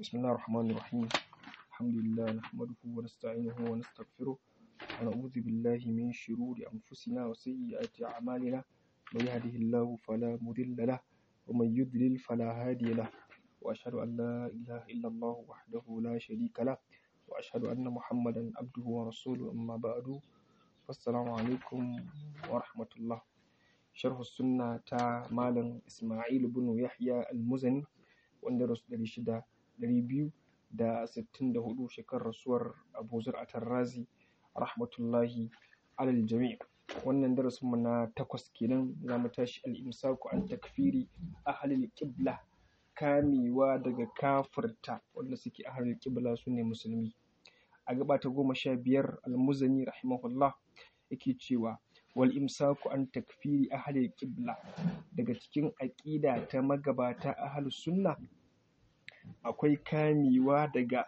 بسم الله الرحمن الرحيم الحمد لله نحمده ونستعينه ونستغفره ونعوذ بالله من شرور أنفسنا وسيئات أعمالنا من يهده الله فلا مضل له ومن يضلل فلا هادي له وأشهد أن لا إله إلا الله وحده لا شريك له وأشهد أن محمدا عبده ورسوله أما بعد فالسلام عليكم ورحمة الله شرح السنة تا مالن إسماعيل بن يحيى المزني wanda rasu ɗari shida ɗari biyu da sittin da hudu shekarar rasuwar abu zur'atar razi rahmatullahi alal jami' wannan darasin mu na takwas kenan za mu tashi al-imsaku an takfiri ahlil qibla kamewa daga kafirta wanda suke ahlul qibla su ne musulmi a gaba ta goma sha biyar al-muzani rahimahullah yake cewa wal imsaku an takfiri ahlil qibla daga cikin aƙida ta magabata ahlus sunna akwai kamewa daga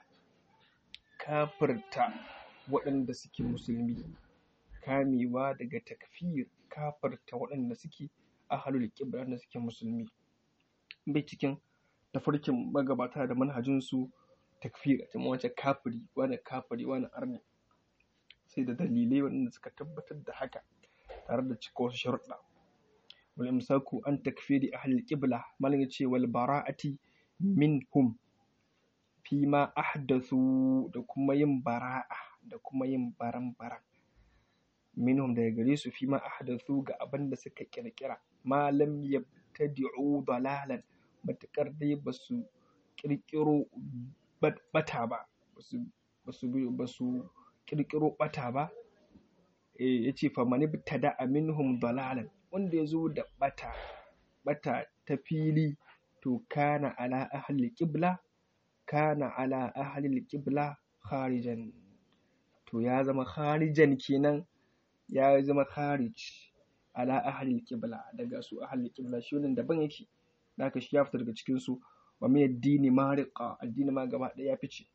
kafirta waɗanda suke musulmi kamewa daga takfir kafirta waɗanda suke ahlul qibla waɗanda suke musulmi bai cikin tafarkin magabata da manhajinsu takfir a cikin wancan kafiri wani kafiri wani arni sai da dalilai waɗanda suka tabbatar da haka tare da cika wasu sharuɗa wal imsaku an takfiri ahlul qibla malam yace wal bara'ati minhum fi ma ahdathu da kuma yin bara'a da kuma yin baran-baran minhum daga gare su fi ma ahdathu ga abin da suka kirkira ma lam yabtadi'u dalalan matakar dai basu kirkiro bata ba basu basu basu kirkiro bata ba eh yace fa man ibtada minhum dalalan wanda yazo da bata bata ta fili to kana ala ahli qibla kana ala ahli qibla kharijan to ya zama kharijan kenan ya zama kharij ala ahli qibla daga su ahli qibla shi wannan daban yake haka shi ya fita daga cikin su wa min addini mariqa addini ma gaba ɗaya ya fice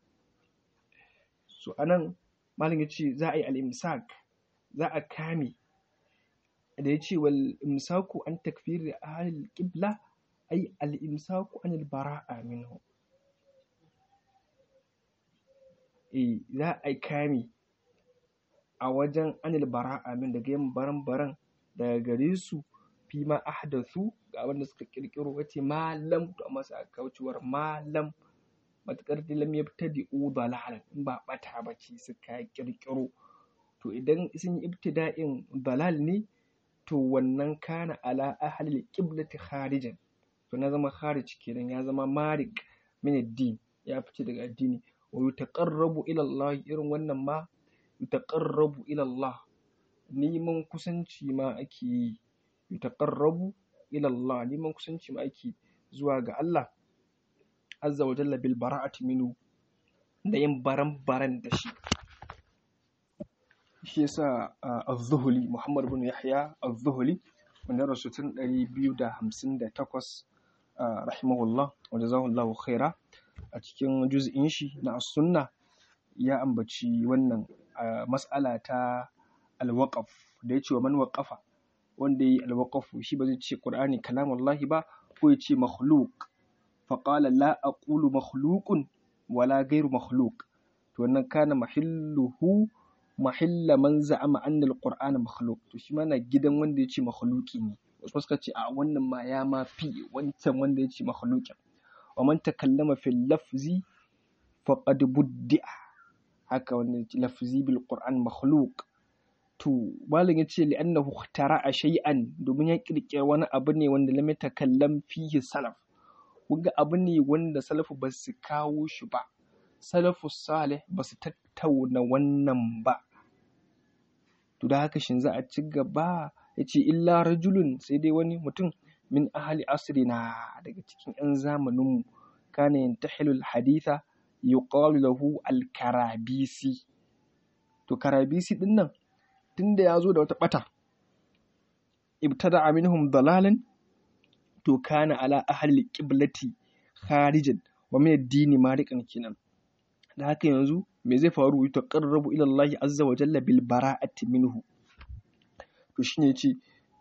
so anan malam yace za a yi al-imsak za a kame da yace wal imsaku an takfiri ahli qibla ay al-imsaku an al-bara'a minhu eh za a kame a wajen anil bara'a min daga yin baran-baran daga gare su fi ma ahdathu ga abin da suka kirkiro wace malam to amma sai kaucewar malam matakar da lam yabtadi'u dalalan in ba bata ba ce suka kirkiro to idan sun yi ibtida'in dalal ne to wannan kana ala ahli qiblati kharijan to na zama kharij kenan ya zama marik min ad-din ya fice daga addini wa yutaqarrabu ila Allah irin wannan ma yutaqarrabu ila Allah neman kusanci ma ake yi yutaqarrabu ila Allah neman kusanci ma ake zuwa ga Allah azza wa jalla bil bara'ati minhu da yin baran-baran da shi shi yasa az-zuhli Muhammad bin Yahya az-zuhli wanda rasu tun 258 rahimahullah wa jazahullahu khaira a cikin juz'in shi na sunna ya ambaci wannan mas'ala ta alwaqaf da yace wa man waqafa wanda yi alwaqaf shi ba zai ce qur'ani kalamullahi ba ko ya ce makhluq fa qala la aqulu makhluqun wala ghayru makhluq to wannan kana mahilluhu mahilla man za'ama anna alqur'ana makhluq to shi mana gidan wanda ya ce makhluqi ne wasu suka ce a wannan ma ya ma fi wancan wanda ya ce makhluqin wa man takallama fil lafzi faqad buddi'a haka wannan lafzi bil qur'an makhluq to malam yace li annahu ikhtara'a shay'an domin ya kirkira wani abu ne wanda lam yatakallam fihi salaf kuga abu ne wanda salafu ba su kawo shi ba salafu salih ba su tattauna wannan ba to da haka shin za a ci gaba yace illa rajulun sai dai wani mutum min ahli asrina daga cikin 'yan zamaninmu kana yantahilul haditha yuqalu lahu al-karabisi to karabisi din nan tunda ya zo da wata bata ibtada minhum dalalan to kana ala ahli qiblati kharijan wa min ad-dini mariqan kinan da haka yanzu me zai faru taqarrabu ila Allah azza wa jalla bil bara'ati minhu to shine yace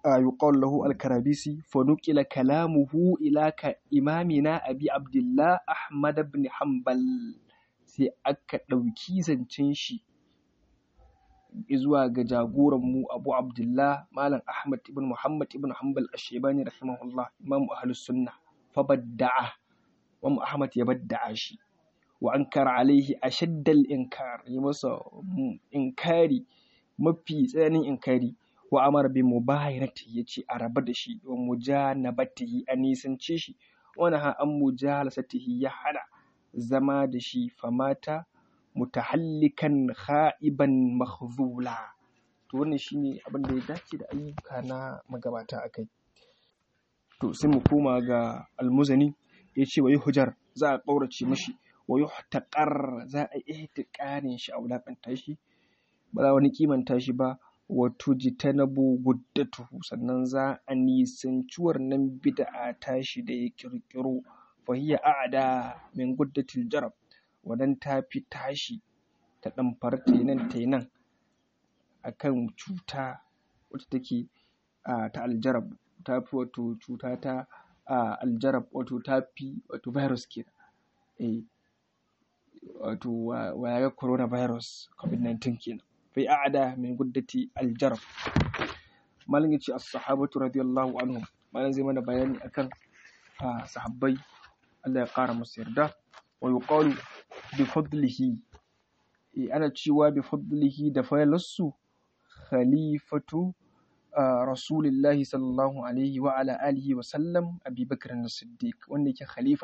يقال له الكرابيسي فنقل كلامه إلى إمامنا أبي عبد الله أحمد بن حنبل sai aka ɗauki zancen shi zuwa ga jagoranmu abu abdullah malam ahmad ibn muhammad ibn hanbal ashebani rahimahullah imamu ahlus sunna fa badda'a wa ahmad ya badda'a shi wa ankara alaihi ashaddal inkar yi masa inkari mafi tsananin inkari wa amara bi mubayarati yace a raba da shi wa mujanabatihi a nisance shi wani ha an mujalasatihi ya hada zama da shi famata mutahallikan kha'iban mahzula to wannan shine abin da ya dace da ayyuka na magabata akai to sai mu koma ga almuzani ya ce wa yi hujar za a ƙaurace mashi wa yi taƙar za a yi ihtiƙarin shi a wulaƙanta shi ba za wani kimanta shi ba wato jitanabu guddatuhu sannan za a nisanci wannan bid'a tashi da ya ƙirƙiro fahiya a'ada min guddatil jarab wadan ta fi tashi ta ɗamfar nan ta nan akan cuta wacce take ta aljarab ta fi wato cuta ta aljarab wato ta fi wato virus ke eh wato waya coronavirus covid-19 kenan fi a'ada min guddati aljarab malin yace as-sahabatu radiyallahu anhum malin zai mana bayani akan sahabbai Allah ya kara musu yarda wa yuqalu bi fadlihi ana cewa bi fadlihi da faylasu khalifatu rasulillahi sallallahu alaihi wa ala alihi wa sallam abi bakr as-siddiq wanda yake khalifa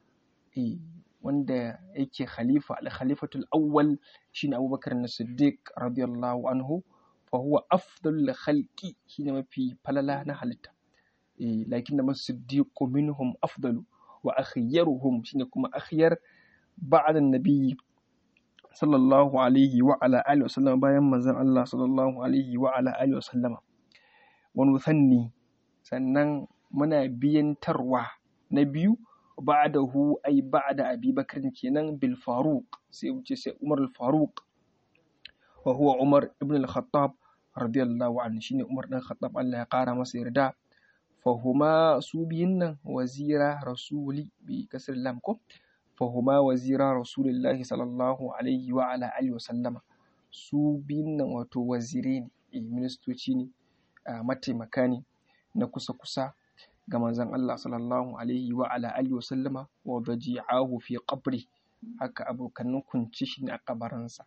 wanda yake khalifa al-khalifatul awwal shine abubakar as-siddiq radiyallahu anhu fa huwa afdalul khalqi shine mafi falala na halitta lakin da masiddiqu minhum afdalu wa akhyaruhum shine kuma akhyar ba'da an-nabi sallallahu alaihi wa ala alihi wa sallam bayan manzon Allah sallallahu alaihi wa ala alihi wa sallama wani sanni sannan muna biyantarwa na biyu ba'dahu ay ba'da Abi Bakr kenan bil Faruq sai wuce sai Umar al Faruq wa huwa Umar ibn al Khattab radiyallahu anhu shine Umar dan Khattab Allah ya kara masa yarda fahuma su biyun nan wazira rasuli bi kasr lam ko fahuma wazira rasulillahi sallallahu alaihi wa ala alihi wa sallama su biyun nan wato wazire ne ministoci ne mataimaka ne na kusa-kusa ga manzon Allah sallallahu alaihi wa ala alihi wa sallama wa baji'ahu fi qabri haka abokanin kunci shi ne a kabarinsa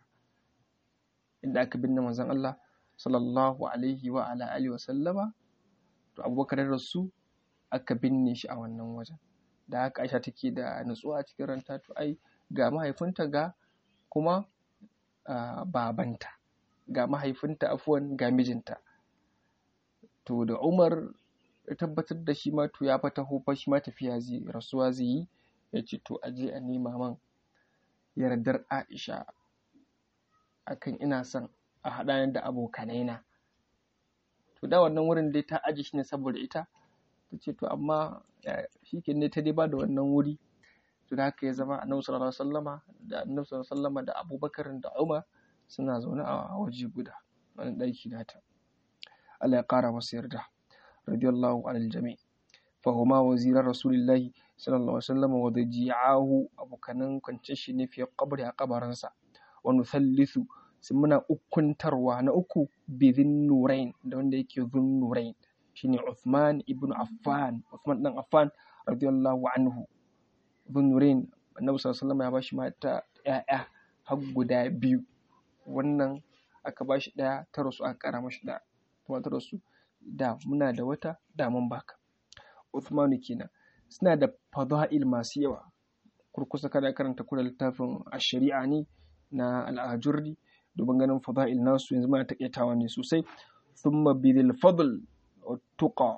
inda aka binne manzon Allah sallallahu alaihi wa ala alihi wa sallama to abubakar rasu aka binne shi a wannan wajen da haka Aisha take da nutsuwa a cikin ranta to ai ga mahaifinta ga kuma babanta ga mahaifinta afuwan ga mijinta to da Umar ya tabbatar da shi ma to ya fata hofa shi ma tafiya zai rasuwa zai yi ya ce to aje a nema man yardar Aisha akan ina son a haɗa ni da abokanai na to da wannan wurin dai ta aje shi ne saboda ita ta ce to amma shi ke ne ta dai ba da wannan wuri to da haka ya zama annabi sallallahu alaihi wasallama da annabi sallallahu alaihi wasallama da Abubakar da Umar suna zaune a waje guda wani ɗaki nata Allah ya ƙara masa yarda radiyallahu anil jami fahuma waziran rasulillahi sallallahu alaihi wasallam wa daji'ahu abokanan kwancin shi ne fiye kabari a kabarinsa wa nuthallithu sai muna ukuntarwa na uku bidhin nurain da wanda yake zun nurain shine Uthman ibn Affan Uthman dan Affan radiyallahu anhu zun nurain annabi sallallahu alaihi wasallam ya bashi mata ƴaƴa har guda biyu wannan aka bashi ɗaya ta rasu aka ƙara mashi ɗaya kuma ta rasu da muna da wata da mun baka Uthmanu kenan suna da fada'il masu yawa kurkusa kada karanta kula littafin a shari'a ne na al'ajurri domin ganin fada'il nasu yanzu muna taƙaitawa ne sosai thumma bidil fadl wa tuqa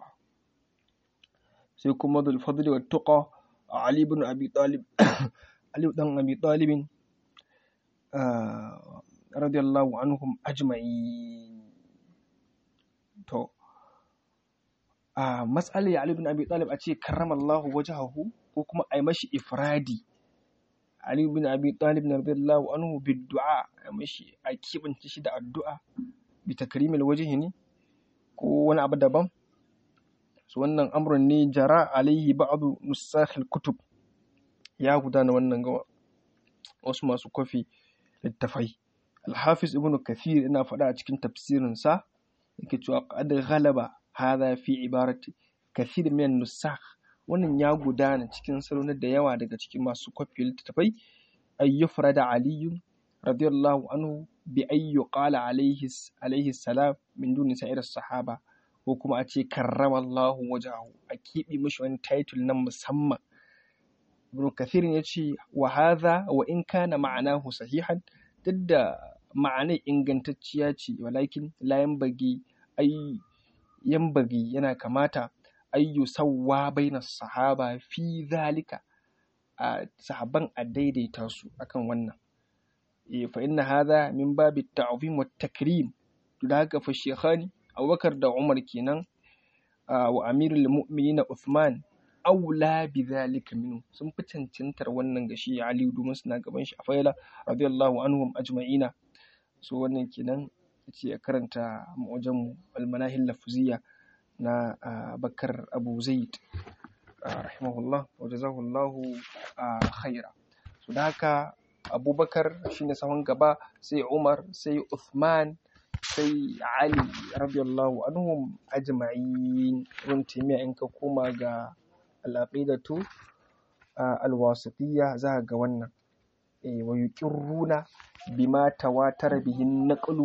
sai kuma bil fadl wa tuqa Ali ibn Abi Talib Ali dan Abi Talib radiyallahu anhum ajma'in to a matsalar Ali bin Abi Talib a ce karramallahu wajhahu ko kuma a yi mashi ifradi Ali bin Abi Talib na radiyallahu anhu bi du'a a mashi a kibance shi da addu'a bi takrimil wajhi ne ko wani abu daban su wannan amrun ne jara alaihi ba'adu nusakhil kutub ya gudana wannan ga wasu masu kwafi littafai alhafiz ibnu kathir ina faɗa a cikin tafsirinsa yake cewa qad ghalaba hadha fi ibarati kathir min nusakh wannan ya gudana cikin salon da yawa daga cikin masu kwafi littafai ayyufra da aliyu radiyallahu anhu bi ayyu qala alaihi alaihi salam min duni sa'ir sahaba ko kuma a ce karramallahu wajahu a kiɓi mishi wani title na musamman ibn kathir ya ce wa hadha wa in kana ma'anahu sahihan duk da ma'anar ingantacciya ce walakin la yanbaghi ay yanbaghi yana kamata ayyu sawwa baina sahaba fi zalika a sahabban a daidaita su akan wannan fa inna hadha min babi ta'zim wa takrim da haka fa shekhani abubakar da umar kenan wa amirul mu'minin uthman aula bi zalika minhu sun fi cancantar wannan gashi ali domin suna gaban shi a faila radiyallahu anhum ajma'ina so wannan kenan yace ya karanta mu'jam al-manahil lafziyya na bakar abu zaid rahimahullah wa jazahullahu khaira so da haka abubakar shine sahun gaba sai umar sai uthman sai Ali radiyallahu anhum ajma'in ibn taymiya in ka koma ga al-aqidatu al-wasitiyya za ga wannan eh wa yuqirruna bima tawatara bihin naqlu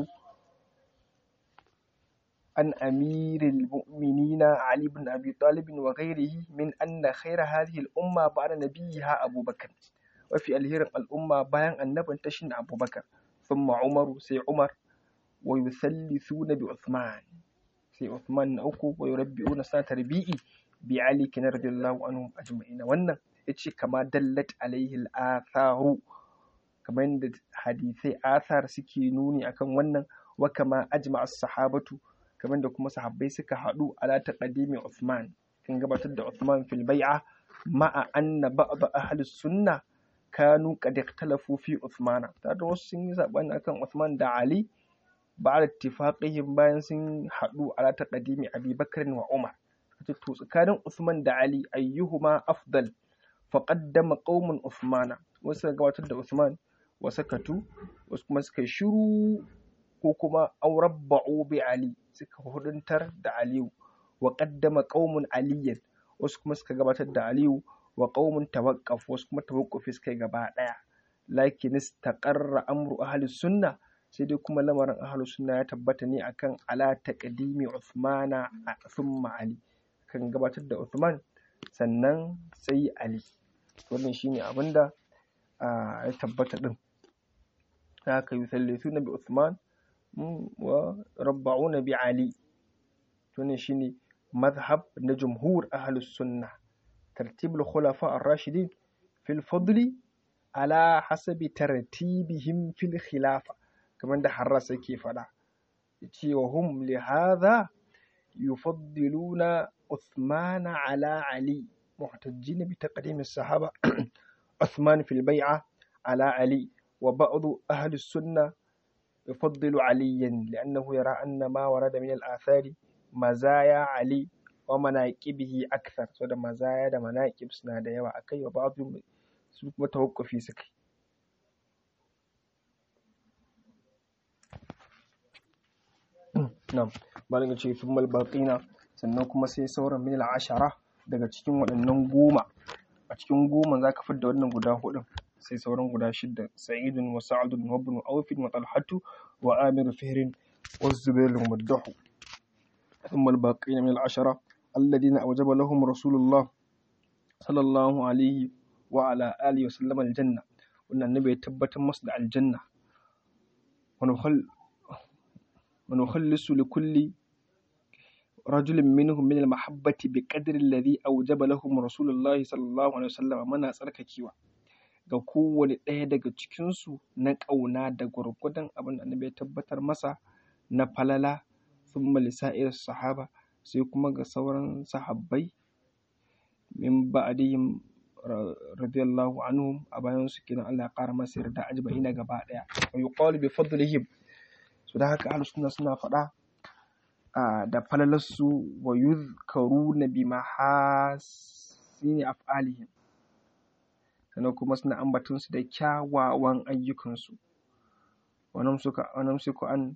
an amiril mu'minina Ali ibn Abi Talib wa ghayrihi min anna khayra hadhihi al-umma ba'da nabiyha Abu Bakar wa fi alhirin al-umma bayan annabin ta shine Abu Bakar thumma Umaru sai Umar ويثلثون بعثمان sai Uthman na uku wa yurabbi'una sa tarbi'i bi Ali kin radiyallahu anhum ajma'ina wannan yace kama dallat alaihi al-atharu kamar yadda hadisai athar suke nuni akan wannan wa kama ajma'a as-sahabatu kamar da kuma sahabbai suka haɗu ala taqdimi Uthman kan gabatar da Uthman fil bai'a ma'a anna ba'd ahli sunna kanu qad ikhtalafu fi Uthmana tare da wasu sun yi sabani akan Uthman da Ali بعد اتفاقهم bayan sun haɗu ala taqdimi Abi Bakr wa Umar to tsakanin Uthman da Ali ayyuhuma afdal fa qaddama qaumun Uthmana wasu gabatar da Uthman wa sakatu wasu kuma suka shiru ko kuma aurabba'u bi Ali suka huduntar da Aliyu wa qaddama qaumun Aliyan wasu kuma suka gabatar da Aliyu wa qaumun tawaqqaf wasu kuma tawaqqufi suka gaba daya lakin istaqarra amru ahli sunnah sai dai kuma lamarin ahlu sunna ya tabbata ne akan ala taqdimi Uthmana thumma Ali kan gabatar da Uthman sannan sai Ali wannan shine abinda ya tabbata din haka yusallithuna bi Uthman wa rabba'una bi Ali wannan shine madhhab na jumhur ahlus sunna tartibul khulafa ar-rashidin fil fadli ala hasabi tartibihim fil khilafa kamar da harras yake faɗa cewa hum li hadha yufaddiluna Uthmana ala Ali muhtajjina bi taqdim as-sahaba Uthman fil bai'a ala Ali wa ba'd ahli as-sunnah يفضل عليا لأنه يرى أن ما ورد من الآثار مزايا علي ومناقبه أكثر سوى مزايا da مناقب suna da yawa akai wa ba'd su kuma tawakkufi suka Na'am, malam ce thummal baqina sannan kuma sai sauran min ashara daga cikin waɗannan goma. A cikin goma za ka fidda wannan guda hudun sai sauran guda shidda Sa'idun wa Sa'adun wa Ibn Auf wa Talhatu wa Amir Fihrin wa Zubair al-Muddahu. Thummal baqina min al-ashara alladhina awjaba lahum Rasulullah sallallahu alaihi wa ala alihi wa sallam al-janna. Wannan nabi ya tabbatar masu da aljanna. Wani ونخلص لكل رجل منهم من المحبة بقدر الذي أوجب لهم رسول الله صلى الله عليه وسلم منا tsarkakewa ga kowane ɗaya daga cikinsu na ƙauna da gwargwadon abin da annabi ya tabbatar masa na falala thumma lisa'ir sahaba sai kuma ga sauran sahabbai min ba'dihim radiyallahu anhum a bayan su kenan Allah ya ƙara masa yarda ajma'ina gaba ɗaya wa yuqalu bi fadlihim su da haka ahlus sunna suna faɗa da falalarsu wa yuzkaruna bi mahasini af'alihim sannan kuma suna ambaton su da kyawawan ayyukansu wannan suka wannan suka an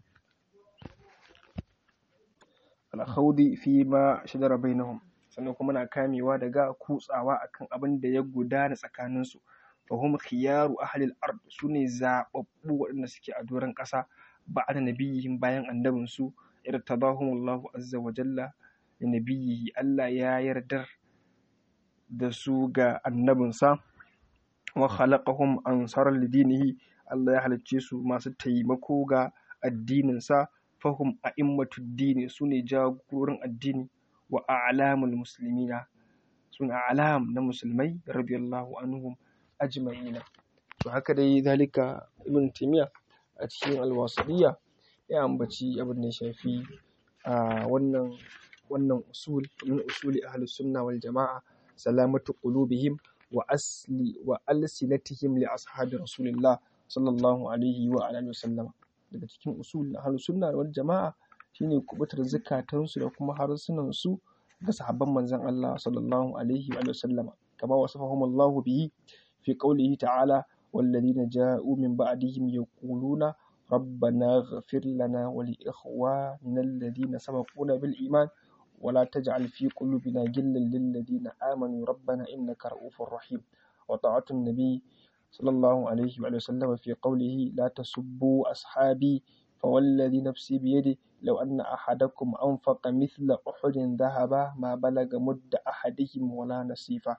alkhawdi fi ma shajara bainahum sannan kuma na kamewa daga kutsawa akan abin da ya gudana tsakaninsu fahum khiyaru ahlil ard sune zababbu waɗanda suke a doron ƙasa ba'da nabiyihim bayan annabin su irtadahumullahu azza wa jalla da nabiyihi Allah ya yardar da su ga annabinsa wa khalaqahum ansaran lidinihi Allah ya halicce su masu taimako ga addininsa fahum a'immatud dini sune jagororin addini wa a'lamul muslimina sun a'lam na musulmai radiyallahu anhum ajma'ina to haka dai zalika ibn taymiya a cikin alwasiliya ya ambaci abin da ya shafi a wannan wannan usul min usuli ahli sunna wal jama'a salamatu qulubihim wa asli wa alsinatihim li ashabi rasulillah sallallahu alaihi wa alihi wasallam daga cikin usul ahli sunna wal jama'a shine kubutar zakatansu da kuma harsunan su ga sahabban manzon Allah sallallahu alaihi wa sallam kama wasafahum Allah bihi fi qawlihi ta'ala والذين جاءوا من بعدهم يقولون ربنا اغفر لنا ولإخواننا الذين سبقونا بالإيمان ولا تجعل في قلوبنا غلا للذين آمنوا ربنا إنك رؤوف رحيم وطاعة النبي صلى الله عليه وسلم في قوله لا تسبوا أصحابي فوالذي نفسي بيده لو أن أحدكم أنفق مثل أحد ذهبا ما بلغ مد أحدهم ولا نصيفه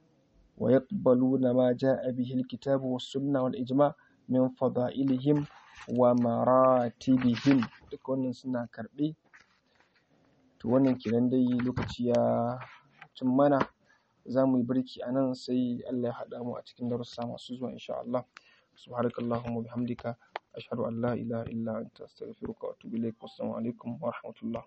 ويقبلون ما جاء به الكتاب والسنة والإجماع من فضائلهم ومراتبهم duk wannan suna karɓe to wannan kenan dai lokaci ya cin mana za mu yi birki a nan sai Allah ya haɗa mu a cikin darussa masu zuwa insha Allah subhanakallahumma bihamdika ashhadu an la ilaha illa anta astaghfiruka wa atubu ilaik wassalamu alaikum wa rahmatullah